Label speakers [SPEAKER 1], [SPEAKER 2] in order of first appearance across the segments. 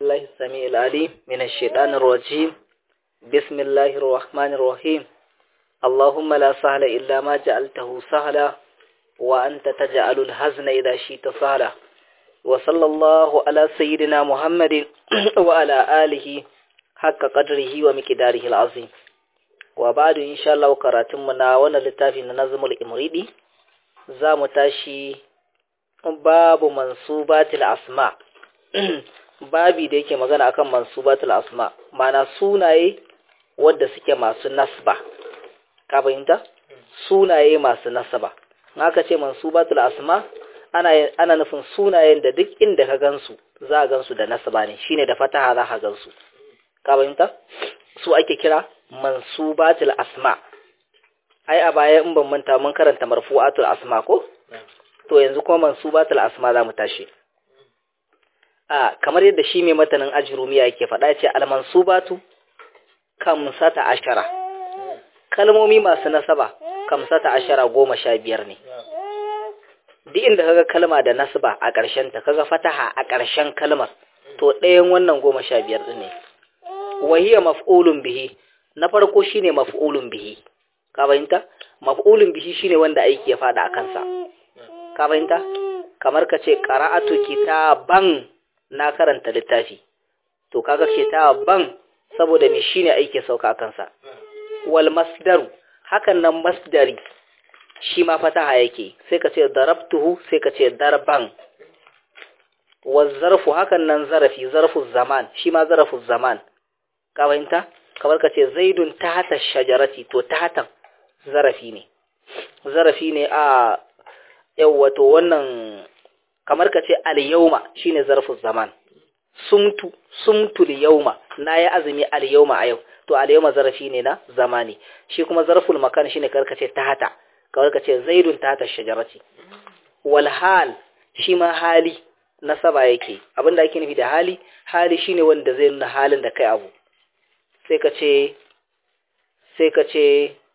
[SPEAKER 1] بالله السميع العليم من الشيطان الرجيم بسم الله الرحمن الرحيم اللهم لا سهل إلا ما جعلته سهلا وأنت تجعل الحزن إذا شئت سهلا وصلى الله على سيدنا محمد وعلى آله حق قدره ومقداره العظيم وبعد إن شاء الله قراتمنا وانا لتافي نظم الإمريدي زام تاشي باب منصوبات الأسماء babi da yake magana akan mansubatul asma mana sunaye wadda suke masu nasba ka fahimta sunaye masu nasaba haka ce mansubatul asma ana ana nufin sunayen da duk inda ka gansu za a gansu da nasaba ne shine da fataha za ka gansu ka fahimta su ake kira mansubatul asma ai a baya in ban manta mun karanta marfu'atul asma ko to yanzu kuma mansubatul asma za mu tashi a kamar yadda shi mai matanin ajrumiya yake faɗa ce almansubatu kamsata ashara kalmomi masu nasaba kamsata ashara goma sha biyar ne duk inda kaga kalma da nasaba a ƙarshen ta kaga fataha a ƙarshen kalmar to ɗayan wannan goma sha biyar ɗin ne wahiya maf'ulun bihi na farko shine maf'ulun bihi ka fahimta maf'ulun bihi shine wanda aiki ya faɗa a kansa ka fahimta kamar ka ce qara'atu kitaban na karanta littafi to kaga kitaban saboda me shine aiki sauka kansa wal masdaru hakan nan masdari shi ma fataha yake sai ka ce darabtuhu sai ka ce darban wal zarfu hakan nan zarafi zarfu zaman shi ma zarfu zaman ka fahimta kamar ka ce zaidun tahta shajarati to tahta zarafi ne zarafi ne a yau wato wannan kamar ka ce al-yawma shine zarfin zaman sumtu sumtu al-yawma nayi azumi al-yawma a yau to al-yawma zarfi ne na zamani shi kuma zarful makan shine karka ce tahata kamar ka ce zaidun tahta shajarati wal hal shi ma hali nasaba yake abinda ake nufi da hali hali shine wanda zai nuna halin da kai abu sai ka ce sai ka ce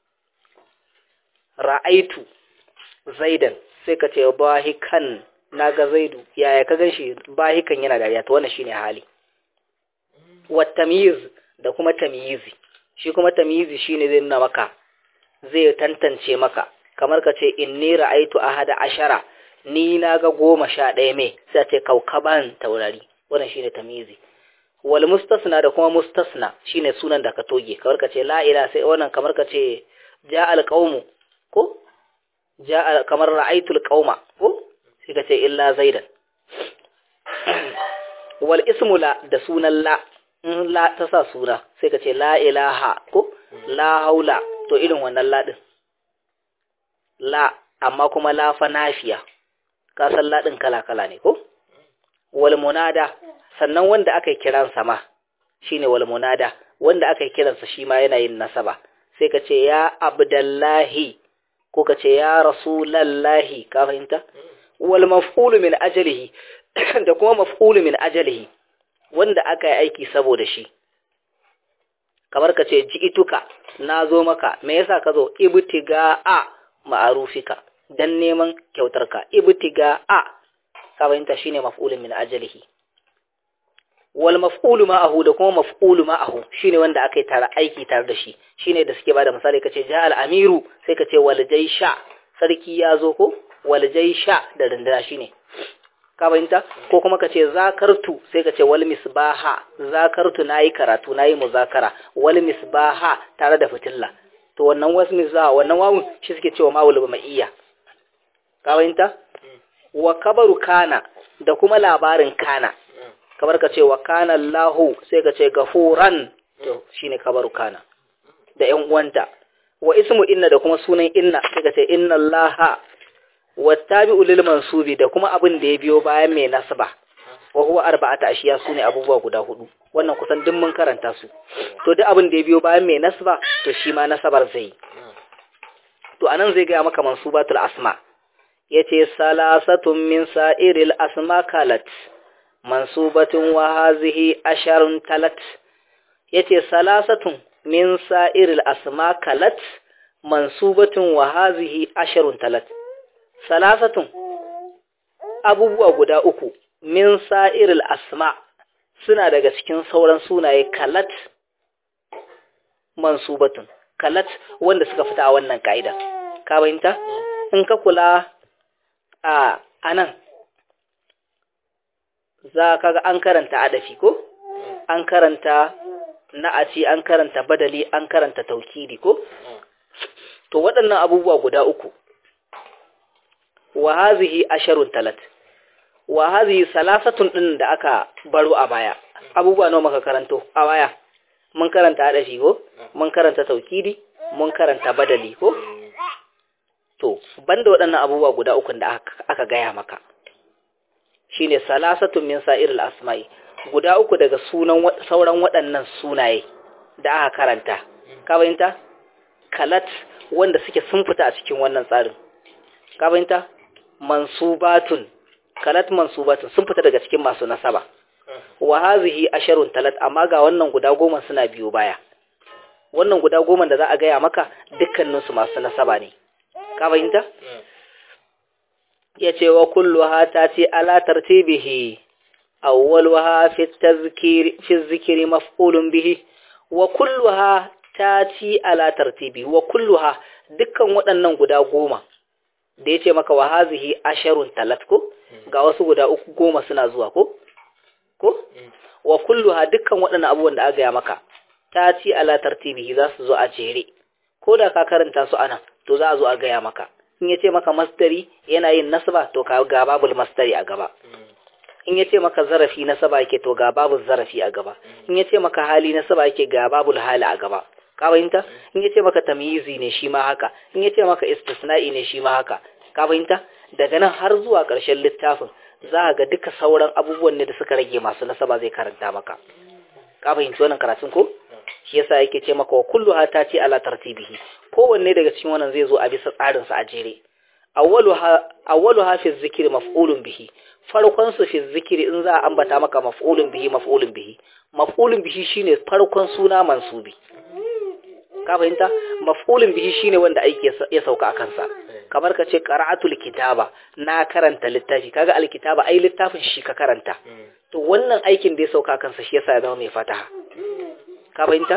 [SPEAKER 1] ra'aitu zaidan sai ka ce bahikan na ga zaidu yaya ka ganshi bahikan yana dariya to wannan shine hali wa tamyiz da kuma tamyizi shi kuma tamyizi shine zai nuna maka zai tantance maka kamar ka ce inni ra'aitu ahada ashara ni na ga goma sha ɗaya mai sai ce kaukaban taurari wannan shine tamyizi wal mustasna da kuma mustasna shine sunan da ka toge kamar ka ce la ila sai wannan kamar ka ce ja al qaumu ko ja kamar ra'aitul qauma ko sai ka ce illa zaidan wal ismu la da sunan la in la ta sa sura sai ka ce la ilaha ko la haula to irin wannan la din la amma kuma la fa nafiya ka san la din kala kala ne ko wal munada sannan wanda aka kiran sa ma shine wal munada wanda aka kiransa shi ma yana yin nasaba sai ka ce ya abdullahi ko ka ce ya rasulallahi ka fahimta wal maf'ulu min ajalihi da kuma maf'ulu min ajalihi wanda aka yi aiki saboda shi kamar ka ce ji'ituka na zo maka me yasa ka zo ibtiga a ma'arufika dan neman kyautarka ibtiga a ka fahimta shine maf'ulun min ajalihi wal maf'ulu ma'ahu da kuma maf'ulu ma'ahu shine wanda aka yi tare aiki tare da shi shine da suke bada misali kace ja al amiru sai kace wal jaysha sarki ya zo ko wal jaysha da rindana shine ka bayinta ko kuma kace zakartu sai kace wal misbaha zakartu nayi karatu nayi muzakara wal misbaha tare da fitilla to wannan wasu misbaha wannan wawun shi suke cewa mawul ma'iyya ka bayinta wa kabaru kana da kuma labarin kana kamar ka ce wa kana Allahu sai ka ce gafuran to shine kabaru kana da ƴan uwanta wa ismu inna da kuma sunan inna sai ka ce inna Allaha wattabi'u lil mansubi da kuma abin da ya biyo bayan mai nasaba wa huwa arba'ata ashiya sune abubuwa guda hudu wannan kusan duk mun karanta su to duk abin da ya biyo bayan mai nasaba to shi ma nasabar zai to anan zai ga maka mansubatul asma yace salasatun min sa'iril asma kalat mansubatun wa hazihi asharun talat yace salasatun min sa'iril asma kalat mansubatun wa hazihi asharun talat salasatun abubuwa guda uku min sa'iril asma suna daga cikin sauran sunaye kalat mansubatun kalat wanda suka fita a wannan ka'ida ka bayinta in ka kula a anan za ka ga an karanta adafi ko an karanta na'aci an karanta badali an karanta taukidi ko to waɗannan abubuwa guda uku wa hazihi asharun talat wa hazihi salasatun din da aka baro a baya abubuwa nawa muka karanto a baya mun karanta adafi ko mun karanta taukidi mun karanta badali ko to banda waɗannan abubuwa guda uku da aka gaya maka shine salasatun min sa'iril asma'i guda uku daga sunan sauran waɗannan sunaye da aka karanta ka bayinta kalat wanda suke sun fita a cikin wannan tsarin ka bayinta mansubatun kalat mansubatun sun fita daga cikin masu nasaba wa hazihi asharun talat amma ga wannan guda goma suna biyo baya wannan guda goma da za a gaya maka dukkaninsu masu nasaba ne ka bayinta yace wa kulluha tati ala tartibihi awwaluha fi tazkir fi zikri maf'ulun bihi wa kulluha tati ala tartibi wa kulluha dukkan waɗannan guda goma da yace maka wa hazihi asharun talat ko ga wasu guda uku goma suna zuwa ko ko wa kulluha dukkan waɗannan abubuwan da aka gaya maka tati ala tartibihi za su zo a jere ko da ka karanta su ana to za a zo a gaya maka in yace maka mastari yana yin nasaba to ka ga babul mastari a gaba in yace maka zarafi nasaba yake to ga babul zarafi a gaba in yace maka hali nasaba yake ga babul hali a gaba ka fahimta in yace maka tamyizi ne shi ma haka in yace maka istisna'i ne shi ma haka ka fahimta daga nan har zuwa ƙarshen littafin za ga duka sauran abubuwan ne da suka rage masu nasaba zai karanta maka ka fahimci wannan karatun ko shi yasa yake ce maka wa kullu ta ce ala tartibihi kowanne daga cikin wannan zai zo a bisa tsarin sa a jere awwaluha awwaluha fi zikri maf'ulun bihi farkon su fi zikri in za a ambata maka maf'ulun bihi maf'ulun bihi maf'ulun bihi shine farkon suna mansubi ka fahimta maf'ulun bihi shine wanda aiki ya sauka a kansa kamar ka ce qara'atul kitaba na karanta littafi kaga alkitaba ai littafin shi ka karanta to wannan aikin da ya sauka kansa shi yasa ya zama mai fataha ka fahimta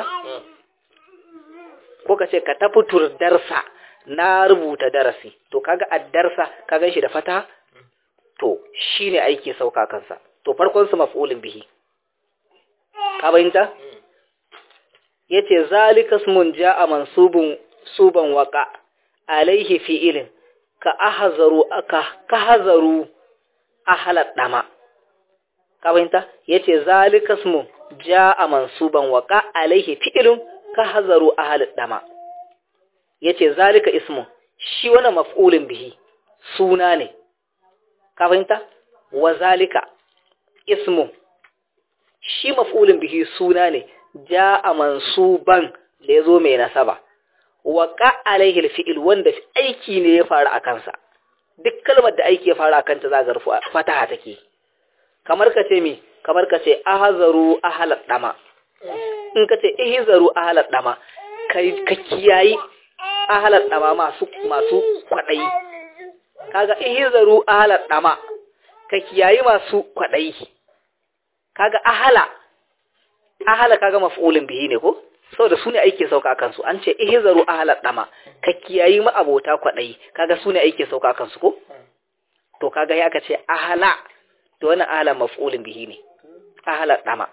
[SPEAKER 1] ko ka ce ka tafi darsa na rubuta darasi to kaga addarsa ka ganshi da fataha to shine aiki sauka kansa to farkon su maf'ulun bihi ka fahimta yace zalika ismun ja'a mansubun suban waqa alaihi fi'ilin ka ahzaru aka ka hazaru ahlat dama ka fahimta yace zalika ismun ja'a mansuban waqa alaihi fi'ilun ka hazaru ahlat dama yace zalika ismun shi wannan maf'ulun bihi suna ne ka fahimta wa zalika ismu shi maf'ulun bihi suna ne ja'a mansuban da yazo mai nasaba waqa alaihi alfi'il wanda aiki ne ya faru a kansa duk kalmar da aiki ya faru a kanta za ga rufu fataha take kamar ka ce mi kamar ka ce ahzaru ahlat dama in ka ce ihzaru ahlat dama kai ka kiyayi ahlat dama masu masu kwadayi kaga ihzaru ahlat dama ka kiyayi masu kwadayi kaga ahala ahala kaga maf'ulin bihi ne ko saboda su ne aike sauka a kansu an ce ihzaru ahlat dama ka kiyayi ma abota kwadayi kaga su ne aike sauka a kansu ko to kaga ya ka ce ahala to wannan ahala maf'ulin bihi ne ahlat dama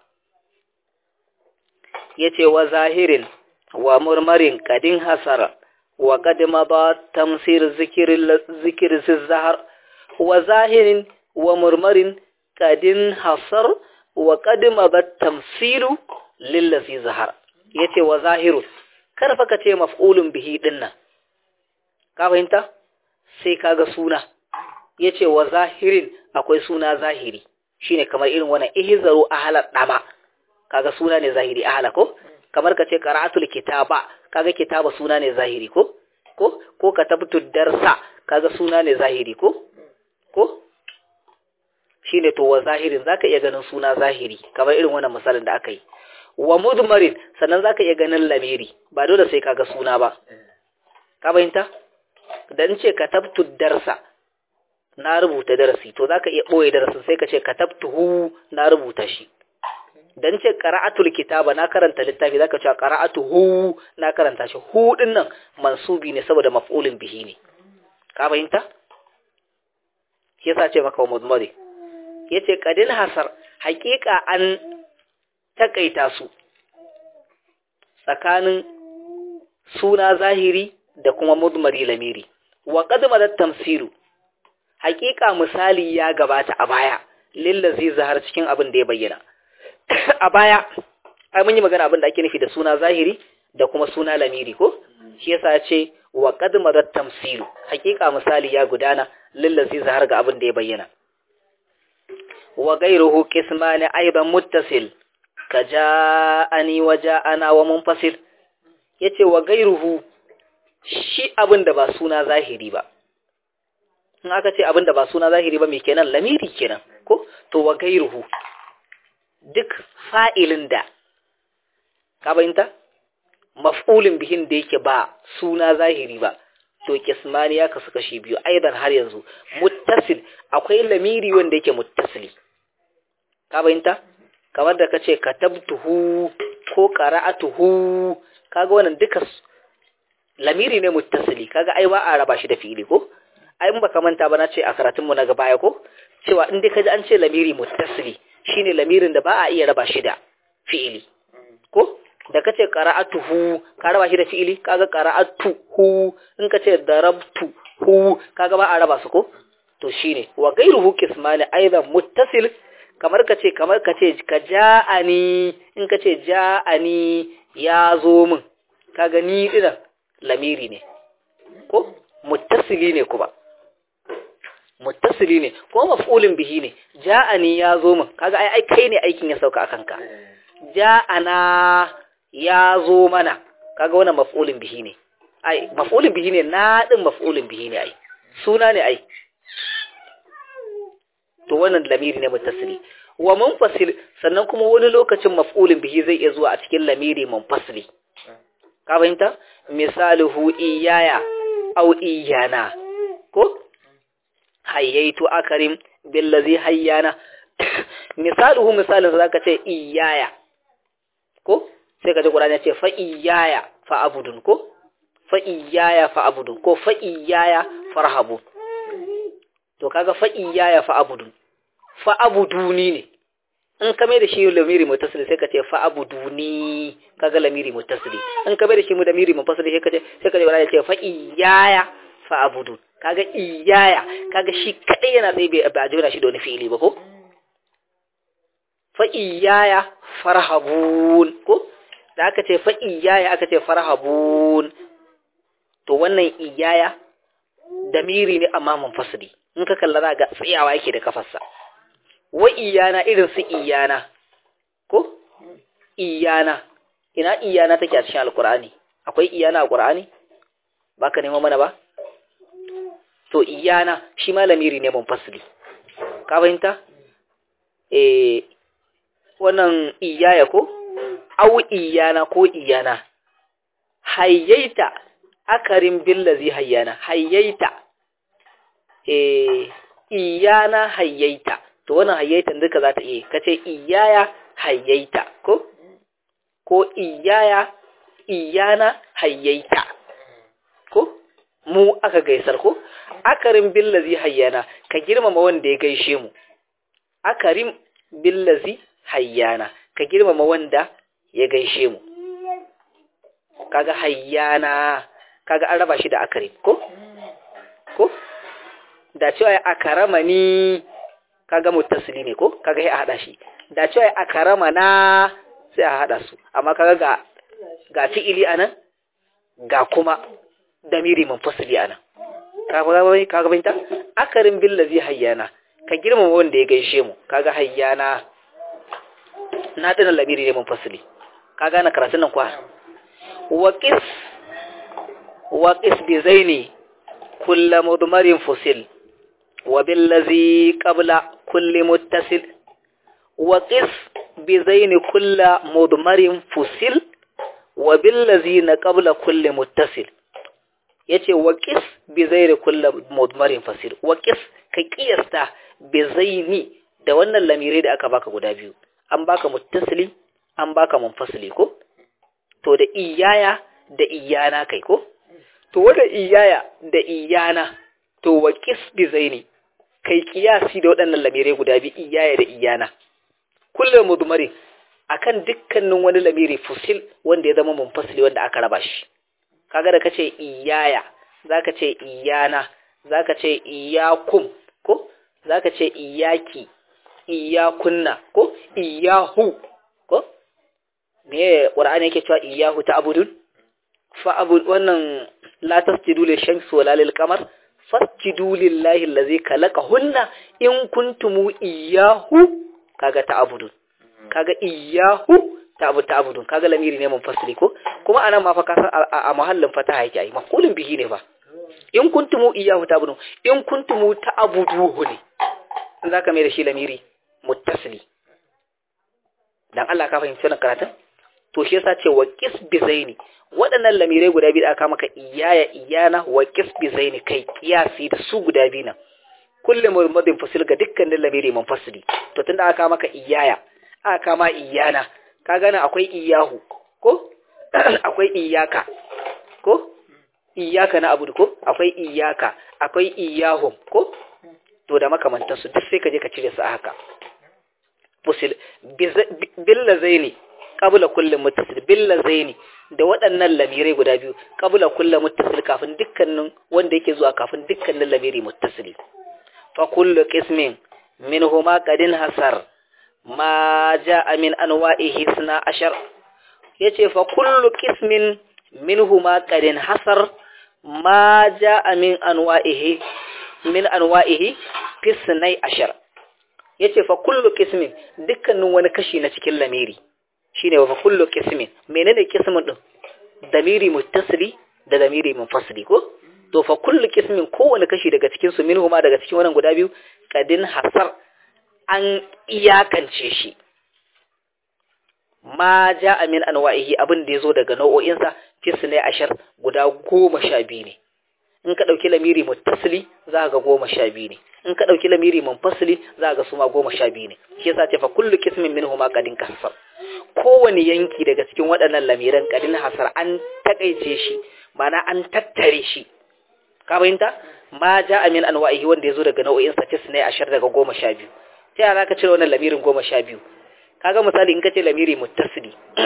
[SPEAKER 1] yace wa zahirin wa murmarin kadin hasara wa qad ba tamsir zikr zikr zahar wa zahirin wa murmarin kadin hasar wa qad ba tamsilu lillazi zahar yace wa zahiru kar fa ka ce maf'ulun bihi dinnan ka fahimta sai kaga suna yace wa zahirin akwai suna zahiri shine kamar irin wannan ihzaru ahla dama kaga suna ne zahiri ahla ko kamar ka ce qara'atul kitaba kaga kitaba suna ne zahiri ko ko ko ka tabtu darsa kaga suna ne zahiri ko ko shine to wa zahirin zaka iya ganin suna zahiri kamar irin wannan misalin da aka yi wa mudmarin sannan zaka iya ganin lamiri ba dole sai kaga suna ba ka fahimta dan ce ka tabtu darsa na rubuta darasi to zaka iya boye darasin sai ka ce katabtuhu na rubuta shi dan ce qara'atul kitaba na karanta littafi zaka ce qara'atuhu na karanta shi hu din nan mansubi ne saboda maf'ulin bihi ne ka fahimta yasa ce maka mudmari yace qadil hasar haƙiƙa an takaita su tsakanin suna zahiri da kuma mudmari lamiri wa qad madat tamsilu haƙiƙa misali ya gabata a baya lillazi zahar cikin abin da ya bayyana a baya ai mun yi magana abin da ake nufi da suna zahiri da kuma suna lamiri ko shi yasa ya ce wa qad madat tamsilu haƙiƙa misali ya gudana lillazi zahar ga abin da ya bayyana wa ghayruhu qismani aidan muttasil ka ja'ani wa ja'ana wa munfasil yace wa ghayruhu shi abin da ba suna zahiri ba in aka ce abin da ba suna zahiri ba me kenan lamiri kenan ko to wa ghayruhu duk fa'ilin da ka bayinta maf'ulin bihin da yake ba suna zahiri ba to kismani ya kasu kashi biyu aidan har yanzu muttasil akwai lamiri wanda yake muttasili ka bayinta kamar da kace katabtuhu ko qara'atuhu kaga wannan duka lamiri ne muttasili kaga ai ba a raba shi da fi'ili ko ai in baka manta ba na ce a karatun mu na gaba ya ko cewa in dai kaji an ce lamiri muttasili shine lamirin da ba a iya raba shi da fi'ili ko da kace qara'atuhu ka raba shi da fi'ili kaga qara'atuhu in kace darabtuhu kaga ba a raba su ko to shine wa ghayruhu qismani aidan muttasil kamar kace kamar kace ka ja'ani in kace ja'ani ya zo min kaga ni dinan lamiri ne ko muttasili ne kuma muttasili ne ko maf'ulin bihi ne ja'ani ya zo min kaga ai ai kai ne aikin ya sauka akan ka ja'ana ya zo mana kaga wannan maf'ulin bihi ne ai maf'ulin bihi ne na din maf'ulin bihi ne ai suna ne ai to wannan lamiri ne muttasili wa munfasil sannan kuma wani lokacin maf'ulin bihi zai iya zuwa a cikin lamiri munfasili ka fahimta misaluhu iyaya aw iyana ko hayyaitu akarim billazi hayyana misaluhu misalin zaka ce iyaya ko sai ka ji Qur'ani ya ce fa iyaya fa abudun ko fa iyaya fa abudun ko fa iyaya farhabu to kaga fa iyaya fa abudun fa abuduni ne in ka mai da shi lamiri mutasili sai ka ce fa abuduni kaga lamiri mutasili in ka mai da shi mu lamiri munfasili sai ka ce sai ka ji Qur'ani ya ce fa iyaya fa abudun kaga iyaya kaga shi kadai yana tsaye bai ba jira shi da wani fi'ili ba ko fa iyaya farhabun ko da aka ce fa iyaya aka ce farhabun to wannan iyaya damiri ne amma munfasili in ka kalla za ga tsayawa yake da kafarsa wa iyana irin su iyana ko iyana ina iyana take a cikin alkur'ani akwai iyana a qur'ani baka nema mana ba to iyana shi ma lamiri ne munfasili ka fahimta eh wannan iyaya ko au iyana ko iyana hayyaita akarin billazi hayyana hayyaita eh iyana hayyaita to wannan hayyaitan duka za ta iya kace iyaya hayyaita ko ko iyaya iyana hayyaita ko mu aka gaisar ko akarin billazi hayyana ka girmama wanda ya gaishe mu akarin billazi hayyana ka girmama wanda ya gaishe mu kaga hayyana kaga an raba shi da akarin ko ko da cewa ya akarama ni kaga muttasili ne ko kaga ya hada shi da cewa ya akarama na sai a hada su amma kaga ga ga fi'ili anan ga kuma damiri munfasili anan kaga bai kaga bai ta akarin billazi hayyana ka girmama wanda ya gaishe mu kaga hayyana na dana lamiri ne munfasili kaga na karatun nan kwa waqis waqis bi zaini kullu mudmarin fusil wa billazi qabla kulli muttasil waqis bi zaini kullu mudmarin fusil wa billazi na qabla kulli muttasil yace waqis bi zaini kullu mudmarin fasil waqis ka kiyasta bi zaini da wannan lamirai da aka baka guda biyu an baka muttasili an baka munfasili ko to da iyaya da iyana kai ko to wanda iyaya da iyana to wa qisbi zaini kai kiyasi da waɗannan lamirai guda biyu iyaya da iyana kullum mudmari akan dukkanin wani lamiri fusil wanda ya zama munfasili wanda aka raba shi kaga da kace iyaya zaka ce iyana zaka ce iyakum ko zaka ce iyaki iyakunna ko iyahu ko me qur'ani yake cewa iyahu ta'budun fa abud wannan la tasjudu lil shamsi wala lil qamar fasjudu lillahi allazi khalaqahunna in kuntum iyahu kaga ta'budun kaga iyahu ta'bud ta'budun kaga lamiri ne munfasili ko kuma anan ma fa ka san a mahallin fataha yake ai maqulun bihi ne fa in kuntum iyahu ta'budun in kuntum ta'buduhu ne zaka mai da shi lamiri muttasili dan Allah ka fahimci wannan karatun to shi yasa ce wa qisbi zaini waɗannan lamirai guda biyu da aka maka iyaya iyana wa qisbi zaini kai kiyasi da su guda biyu nan kullum murmadin fasil ga dukkanin lamiri munfasili to tunda aka maka iyaya aka ma iyana ka gane akwai iyahu ko akwai iyaka ko iyaka na abu ko akwai iyaka akwai iyahum ko to da makamantansu duk sai ka je ka cire su a haka fusil billa zaini qabla kulli muttasil billa zaini da waɗannan lamirai guda biyu qabla kulli muttasil kafin dukkanin wanda yake zuwa kafin dukkanin lamiri muttasili fa kullu qismin minhuma qadin hasar ma jaa min anwa'ihi sna ashar yace fa kullu qismin minhuma qadin hasar ma jaa min anwa'ihi min anwa'ihi fisnai ashar yace fa kullu qismin dukkanin wani kashi na cikin lamiri shine fa kullu qismin menene qismin din damiri muttasili da damiri munfasili ko to fa kullu qismin kowane kashi daga cikin su minhuma daga cikin wannan guda biyu kadin hasar an iyakance shi ma ja'a min anwa'ihi abin da yazo daga nau'o'insa fisnai ashar guda goma sha biyu ne in ka ɗauki lamiri muttasili za ga goma sha biyu ne in ka ɗauki lamiri munfasili za ga su ma goma sha biyu ne shi yasa ce fa kullu kismin minhu ma qadin kasar kowane yanki daga cikin waɗannan lamiran qadin hasar an takaice shi mana an tattare shi ka fahimta ma ja'a min anwa'ihi wanda yazo daga nau'in sa tisne ashar daga goma sha biyu ta yaya zaka cire wannan lamirin goma sha biyu kaga misali in ka ce lamiri muttasili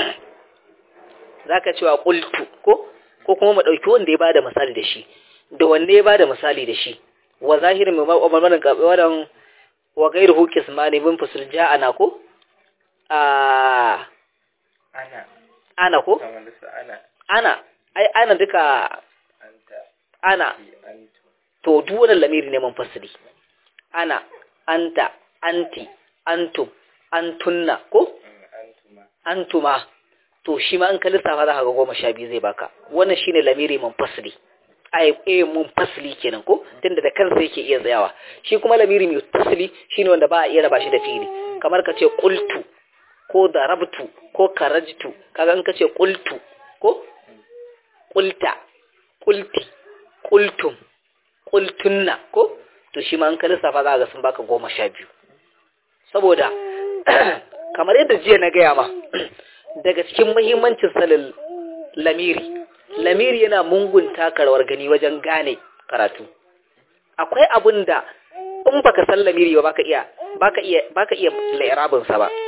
[SPEAKER 1] zaka cewa qultu ko ko kuma mu ɗauki wanda ya bada misali da shi da wanne ya bada misali da shi wa zahirin mai mamarin wadan wa gairu hukis ma ne bin fusul ja'ana ko a
[SPEAKER 2] ana
[SPEAKER 1] ana ko
[SPEAKER 2] kamar su ana
[SPEAKER 1] ana ai ana duka
[SPEAKER 2] anta
[SPEAKER 1] ana
[SPEAKER 2] fi antu
[SPEAKER 1] to duk wannan lamiri ne munfasili ana anta anti antum antunna ko
[SPEAKER 2] mm, antuma
[SPEAKER 1] antuma to shi ma in ka lissafa za ka ga goma sha biyu zai baka wannan shine lamiri munfasili ai eh munfasili kenan ko tunda da kansa yake iya tsayawa shi kuma lamiri mutasili shine wanda ba a iya raba shi da fili kamar ka ce qultu ko darabtu ko karajtu kaga in ka ce qultu ko qulta qulti qultum qultunna ko to shi ma in ka lissafa za ka ga sun baka goma sha biyu saboda kamar yadda jiya na gaya ma daga cikin muhimmancin sanin lamiri lamiri yana mungun takarwar gani wajen gane karatu akwai abin da in baka san lamiri ba baka iya baka iya baka iya lairabin sa ba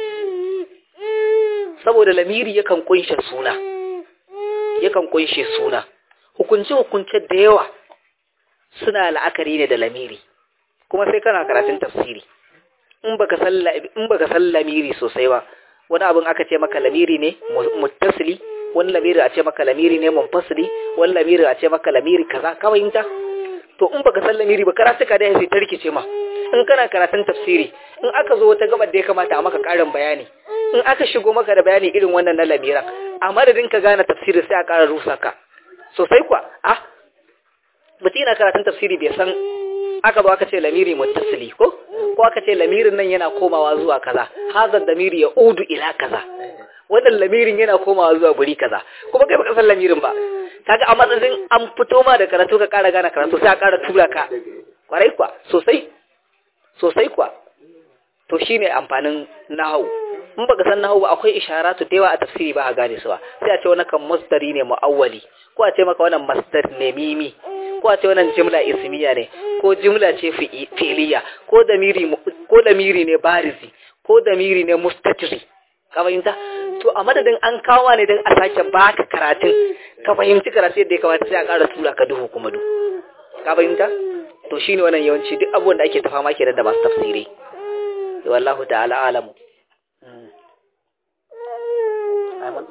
[SPEAKER 1] saboda lamiri yakan kunshe suna yakan kunshe suna hukunce hukunce da yawa suna la'akari ne da lamiri kuma sai kana karatun tafsiri in baka san la- in baka san lamiri sosai ba wani abin aka ce maka lamiri ne mu- muttasili wani lamiri a ce maka lamiri ne munfasili wani lamiri a ce maka lamiri kaza ka fahimta to in baka san lamiri ba karatu ka dai sai ta rikice ma in kana karatun tafsiri in aka zo wata gabar da ya kamata a maka karin bayani in aka shigo maka da bayani irin wannan na lamiran a madadin ka gane tafsiri sai a ƙara rusa ka sosai kuwa ah mutum yana karatun tafsiri bai san aka zo aka ce lamiri muttasili ko ko aka ce lamirin nan yana komawa zuwa kaza hazar damiri ya udu ila kaza wannan lamirin yana komawa zuwa guri kaza kuma kai baka san lamirin ba kaga a matsayin an fito ma da karatu ka ƙara gane karatu sai a ƙara tura ka kwarai kwa sosai sosai kwa to shine amfanin nahawu in baka san nahawu ba akwai isharatu da yawa a tafsiri ba a gane su ba sai a ce wannan kan masdari ne muawwali ko a ce maka wannan masdar ne mimi ko a ce wannan jimla ismiya ne ko jimla ce fi'iliya ko damiri ko damiri ne barizi ko damiri ne mustatiri ka fahimta to a madadin an kawo ne don a sake baka karatun ka fahimci karatu yadda ya kamata sai a ƙara tura ka duhu kuma duhu ka fahimta to shine wannan yawanci duk abubuwan da ake ta fama kenan da masu tafsirai wallahu ta'ala alamu